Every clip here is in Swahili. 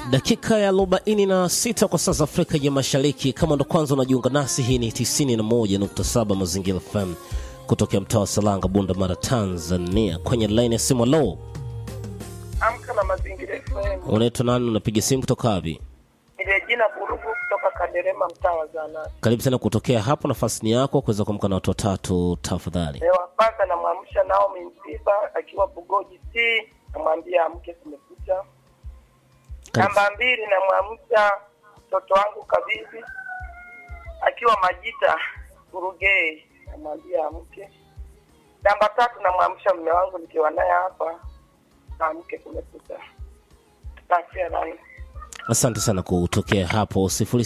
dakika ya arobaini na sita kwa saa za Afrika ya Mashariki. Kama ndo kwanza unajiunga nasi, hii ni 91.7 Mazingira FM kutokea mtaa wa Salanga, Bunda Mara, Tanzania. Kwenye line ya simu, lo, Amka na Mazingira FM. unaitwa nani? Unapiga simu kutoka wapi? Ile jina Burugu kutoka Kaderema, mtaa wa Zanati. Karibu sana kutokea hapo, nafasi ni yako kuweza kuamka na watu watatu tafadhali. Leo kwanza namwamsha Naomi Msiba akiwa Bugoji T, namwambia amke, kumekucha. Karibu. Namba mbili namwamsha mtoto wangu Kabizi akiwa Majita Burugei, namwambia amke. Namba tatu namwamsha mume wangu nikiwa naye hapa, amke, kumekucha. Tafia line. Asante sana kutokea hapo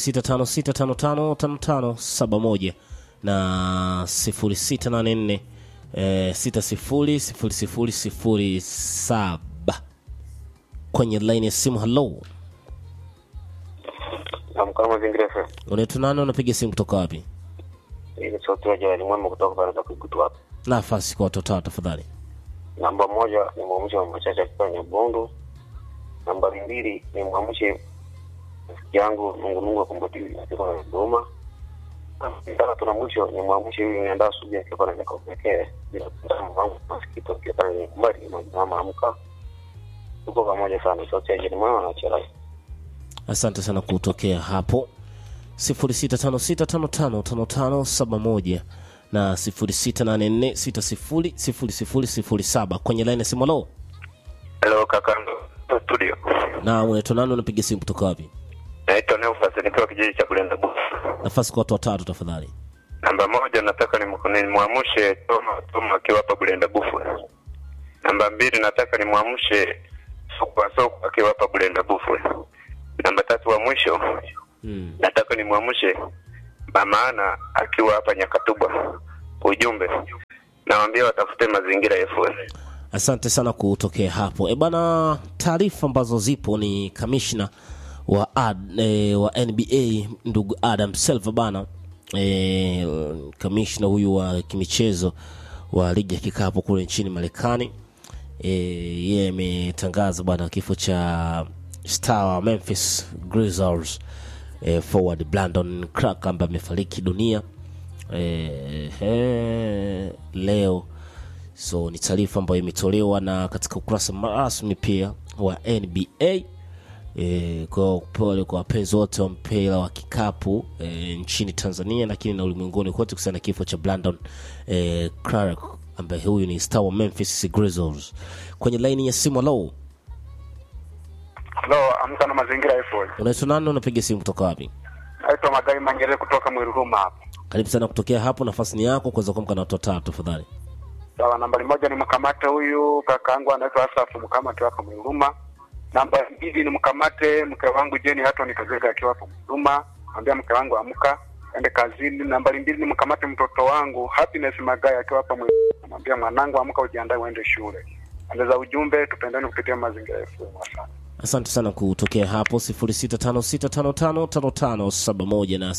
0656555571 na 0684 eh, 600007 kwenye line ya simu. Hello, Amka Mazingira FM. unaitwa nani? Unapiga simu kutoka wapi? Hii ni sauti ya jirani mwema kutoka pale za Kigutu hapa. Nafasi kwa watu watatu tafadhali. Namba moja ni mwamshe wa machache akiwa Nyabondo. Nambari mbili ni mwamshe rafiki yangu Mungu Mungu akumbatiwi akiwa na Dodoma. Tatu na mwisho ni mwamshe huyu niandaa asubuhi akiwa na miaka pekee bila kutama wangu masikito akiwa pale ni kumbari mama amka. Tuko pamoja sana sauti ya jirani mwema na chela. Asante sana kutokea hapo 0656555571 na 0684600007 kwenye line ya simu. Hello, Hello kakando studio. na unaitwa nani? Unapiga simu kutoka wapi? Naitwa Neufas nikiwa kijiji cha Kulenda Bufu. Nafasi kwa watu watatu tafadhali. Namba moja nataka ni nimwamshe Toma Toma akiwa hapa Bulenda Bufu. Namba mbili nataka nimwamshe Sokwa Sokwa akiwa hapa Bulenda Bufu. Namba tatu wa mwisho Mm. nataka nimwamshe Mama Ana akiwa hapa Nyakatubwa. Ujumbe nawaambia watafute mazingira FM. Asante sana kutokea hapo. E bana, taarifa ambazo zipo ni kamishna wa, ad, e, wa NBA ndugu Adam Silver bana e, kamishna huyu wa kimichezo wa ligi ya kikapu kule nchini Marekani e, yeye ametangaza bana kifo cha star wa Memphis Grizzlies e, forward Brandon Clark ambaye amefariki dunia e, e, leo so ni taarifa ambayo imetolewa na katika ukurasa rasmi pia wa NBA e, kwa pole kwa wapenzi wote wa mpira wa kikapu e, nchini Tanzania lakini na ulimwenguni kote kuhusiana na kifo cha Brandon e, Clark ambaye huyu ni star wa Memphis Grizzlies. Kwenye laini ya simu, hello, Halo, amka na mazingira FM. unaitwa nani? Unapiga simu kutoka wapi? Naitwa Magai Mangere kutoka Mwiruruma hapa. Karibu sana kutokea hapo, nafasi ni yako kuweza kuamka na watu watatu tafadhali. Sawa, nambari moja ni mkamate huyu kakaangu anaitwa Asafu mkamate hapa Mwiruruma. Namba mbili ni mkamate mke wangu Jeni hata nikazega akiwa hapa Mwiruruma. Ambia mke wangu amka ende kazini. Nambari mbili ni mkamate mtoto wangu Happiness Magai akiwa hapa Mwiruruma. Mwambia mwanangu amka ujiandae uende shule. Andeza ujumbe tupendane kupitia mazingira FM. Asante. Asante sana kutokea hapo 0656555571 na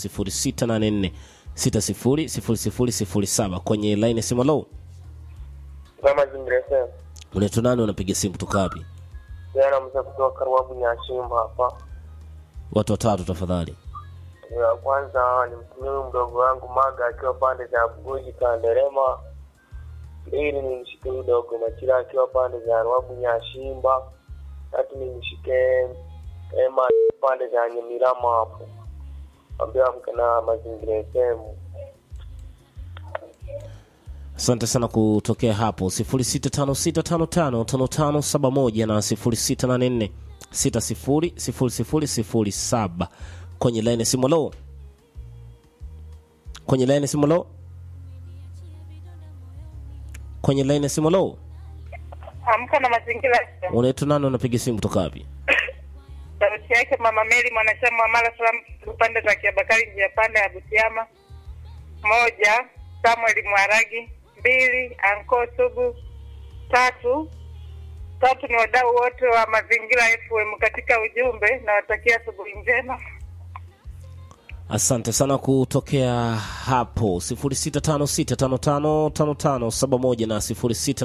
0684600007 kwenye line ya simu. Low, Kwa Mazingira FM. unaitwa nani? Unapiga simu kutoka wapi? Jana mza kutoka Karwabu Nyashimba hapa. Watu watatu tafadhali. Ya kwanza ni mtumie huyu mdogo wangu Maga akiwa pande za Bugoji Kanderema. Mbili ni mshike huyu dogo Machira akiwa pande za Rwabu Nyashimba. Tatu ni mshike Ema pande za Nyamirama hapo. Ambia amke na Mazingira FM. Asante sana kutokea hapo 0656555571 na 0684600007 kwenye line ya simu. Low, kwenye line ya simu. Low, kwenye line ya simu. Low, Amka na mazingira FM. unaitwa nani? Unapiga simu kutoka wapi? Sauti yake Mama Meli, mwanachama wa Mara Salaam upande za Kiabakari, njia panda ya Butiama. Moja, Samuel Mwaragi. Mbili, Anko Sugu. Tatu, tatu ni wadau wote wa mazingira FM katika ujumbe, nawatakia asubuhi njema. asante sana kutokea hapo 0656555571 na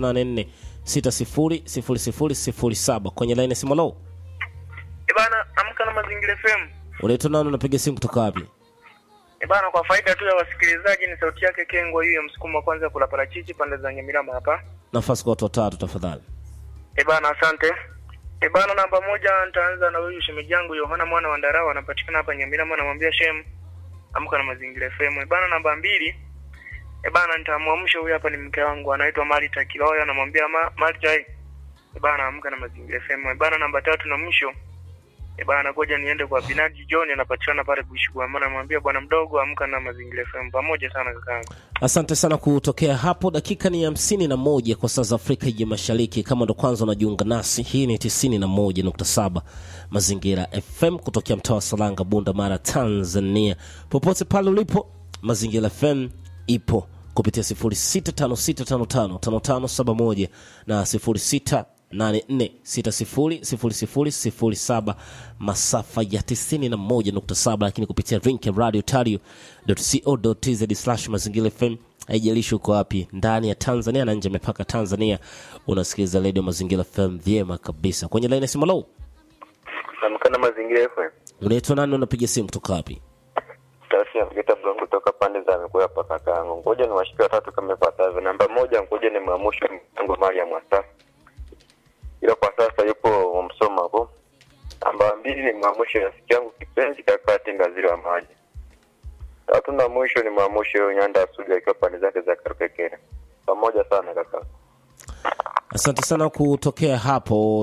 0684600007 kwenye laini ya simu lo Bana, amka amka na mazingira FM. unaitwa nani unapiga simu kutoka wapi E bana, kwa faida tu ya wasikilizaji, ni sauti yake Kengwa hiyo ya msukumo wa kwanza kula parachichi pande za Nyamirama hapa. nafasi kwa watu watatu tafadhali E bana, asante. E bana, namba moja nitaanza na huyu shemeji yangu Yohana mwana wa Ndarawa, anapatikana hapa Nyamirama, namwambia shem amka na mazingira FM. E bana, namba mbili e bana, nitamwamsha huyu hapa, ni mke wangu anaitwa Marita Kiloya, namwambia ma, Marita eh, e bana, amka na mazingira FM. E bana, namba tatu na mwisho e bana, ngoja niende kwa Binaji John, anapatikana pale Kuishugua, maana namwambia bwana mdogo, amka na mazingira FM. Pamoja sana kakaangu. asante sana kutokea hapo dakika ni hamsini na moja kwa saa za afrika ya mashariki kama ndo kwanza unajiunga nasi hii ni tisini na moja nukta saba mazingira fm kutokea mtaa wa salanga bunda mara tanzania popote pale ulipo mazingira fm ipo kupitia 0656555571 na 0684600007 masafa ya 91.7 lakini kupitia link ya radio tario.co.tz slash mazingira fm haijalishi uko wapi ndani ya tanzania na nje ya mipaka tanzania unasikiliza redio mazingira fm vyema kabisa kwenye laini ya simu lau Amka na mazingira FM. unaitwa nani unapiga simu kutoka wapi Tasi ya Vita Blongo kutoka pande za mikoa hapa kakaangu. Ngoja ni washike watatu kama ifuatavyo. Namba moja, ngoja ni maamusha mtango mali ya mwasa. Ila kwa sasa yupo Msoma hapo. Namba mbili ni maamusha rafiki yangu kipenzi kaka Tingaziri wa maji. Tatu na mwisho ni maamusha huyo Nyanda Asuja akiwa pande zake za Karukekere. Pamoja sana kaka. asante sana kutokea hapo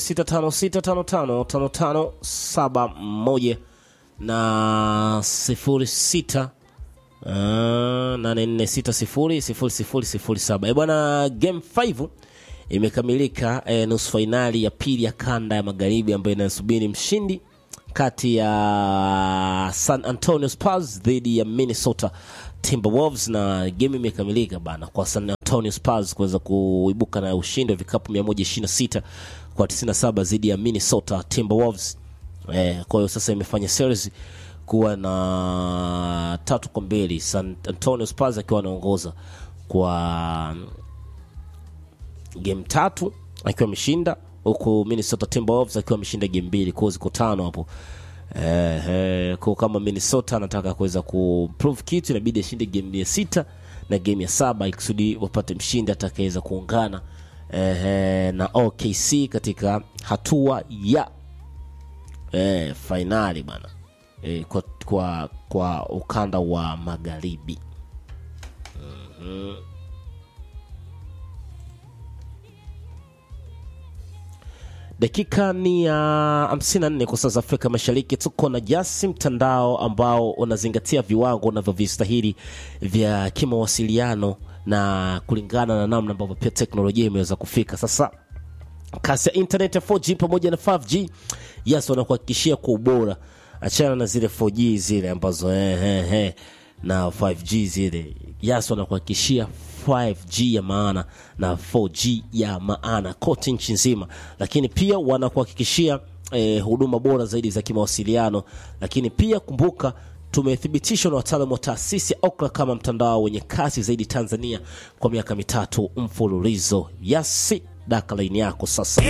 0656555571 na 06 uh, 84600007 e bwana game 5 imekamilika eh, nusu fainali ya pili ya kanda ya magharibi ambayo inasubiri mshindi kati ya san antonio spurs dhidi ya minnesota timberwolves na game imekamilika bana kwa san antonio spurs kuweza kuibuka na ushindi wa vikapu 126 kwa 97 dhidi ya minnesota timberwolves eh, kwa hiyo sasa imefanya series kuwa na tatu kwa mbili san antonio spurs akiwa anaongoza kwa game tatu akiwa ameshinda huku minnesota timberwolves akiwa ameshinda game mbili kwao ziko tano hapo eh, eh, kwa kama minnesota anataka kuweza kuprove kitu inabidi ashinde game ya sita na game ya saba ikusudi wapate mshindi atakaweza kuungana eh, eh, na okc katika hatua ya eh, fainali bana eh, kwa, kwa, kwa ukanda wa magharibi dakika ni ya 54 kwa saa za afrika mashariki tuko na jasi mtandao ambao unazingatia viwango unavyovistahili vya kimawasiliano na kulingana na namna ambavyo pia teknolojia imeweza kufika sasa kasi ya internet ya 4g pamoja na 5g yes wanakuhakikishia kwa ubora achana na zile 4g zile ambazo eh, eh, eh, na 5g zile yes wanakuhakikishia 5g ya maana na 4g ya maana kote nchi nzima lakini pia wanakuhakikishia eh, huduma bora zaidi za kimawasiliano lakini pia kumbuka tumethibitishwa na wataalamu wa taasisi ya okra kama mtandao wenye kasi zaidi tanzania kwa miaka mitatu mfululizo yasi daka laini yako sasa